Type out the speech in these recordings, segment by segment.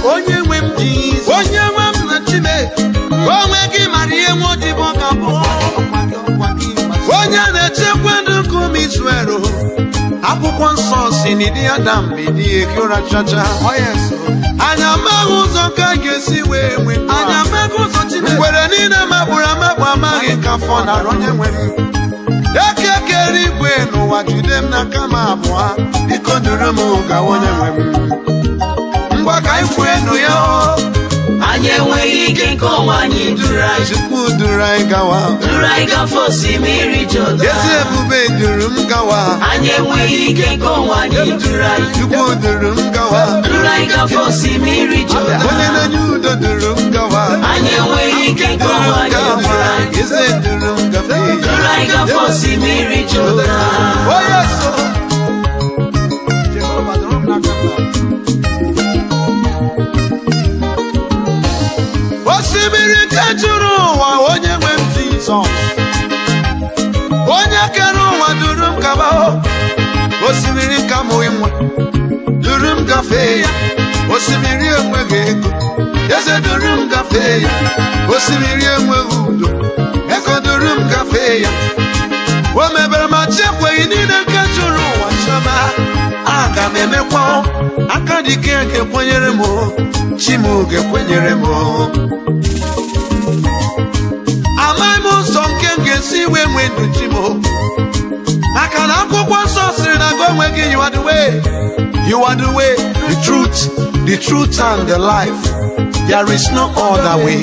onye nwe m Jizọs onye nwe m na Chime onwe gị mara ihe nwa odibo ga bụ onye na-echekwa ndụ nke ụmụ Izrel akwụkwọ nsọ si n'ịdị Adam bidi eke ụra chacha anya amaghị ụzọ nke a ga-esi wee nwee anya amaghị ụzọ Chineke ngwere niile magburu amagbu amaghị ka afọ nara onye nwere eke kere igwe n'ụwa jide m n'aka m abụọ biko duru m gawa onye nwe m ngwa ka anyị kwue nụ ya o anyị enweghị ike nke ọnwa anyị duru anyị Chukwu duru anyị gawa duru anyị gafe osimiri ezi Jọdan ebube duru m gawa anyị enweghị ike nke ọnwa anyị duru anyị Chukwu duru m gawa duru anyị gafe osimiri Jọdan onye na-enye udo duru m gawa anyị enweghị ike nke duru ọnwa m anyị gawa duru anyị eze duru m gafe duru anyị gafe osimiri Jọdan onye so Jehova duru m n'aka m. osimiri nke juru ụwa onye nwe m Jizọs onye kere ụwa duru m gaba o. osimiri ka mụ nwe duru m gafee ya osimiri enweghị ego eze duru m gafee ya osimiri enweghị udo ego duru m gafee ya o mebere ma chekweghị niile nke juru ụwa chọma aga m emekwa aka dike ga-ekwenyere m o, chi m ga-ekwenyere m o. amaghị m ụzọ nke m ga-esi wee nwee ndụ chi m o. maka na akwụkwọ nsọ sịrị na gị onwe gị you are the way you are the way the truth the truth and the life there is no other way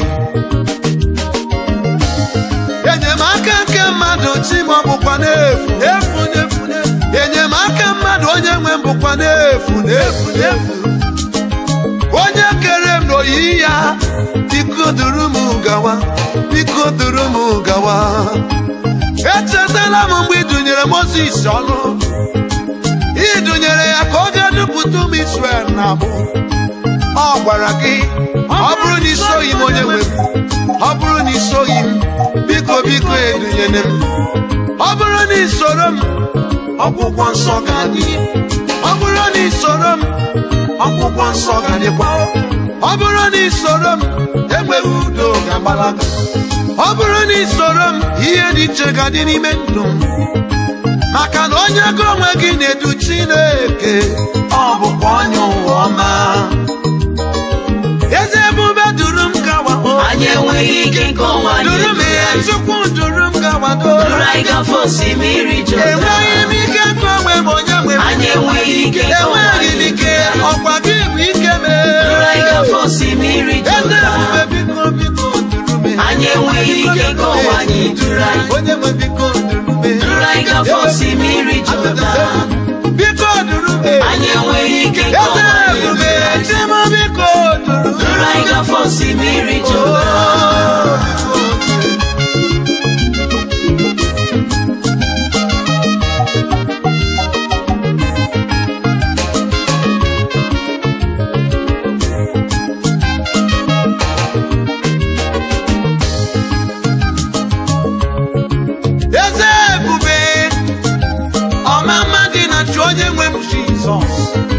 enyemaka nke mmadụ chi m ọ bụkwa n'efu efu n'efu n'efu. enyemaka mmadụ onye nwe m bụkwa n'efu n'efu n'efu onye kere m n'oyiyi ya biko duru m gawa biko duru m gawa echetala m mgbe ịdụnyere Mozis ọnụ ịdụnyere ya ka ọ ga dupụta ụmụ Israel na abụ ọ gwara gị ọ bụrụ na isoghị m onye nwe m ọ bụrụ na isoghị m biko biko edunyere m ọ bụrụ na isoro m ọgwụgwọ nsọ ga-adị ọ bụrụ na isoro m ọgwụgwọ nsọ ga-adịkwa ọ bụrụ na isoro m enweghị udo ga-agbalaga ọ bụrụ na isoro m ihe dị iche ga-adị n'ime ndụ m maka na onye gị onwe gị na-edu Chineke ọ bụkwa onye ụwa ọma eze ebube duru m gawa o anyị enweghị ike nke ọnwa anyị duru m duru ya anyị Chukwu duru m gawa do duru anyị gafe osimiri Jọdan enweghị m ike nke onwe m onye nwe m anyị enweghị ike nke ọnwa enweghị m anyị ike duru anyị ọkwa gị bụ ike m duru anyị gafe osimiri eze Jọdan ebube biko biko duru m anyị enweghị ike nke ọnwa anyị duru anyị onye nwe biko duru m duru anyị gafe osimiri Jọdan biko duru m anyị enweghị ike nke eze ọnwa anyị ebube duru anyị chi m biko duru m duru anyị gafe osimiri Jọdan eze ebube ọma mma dị na chi onye nwe m jizọs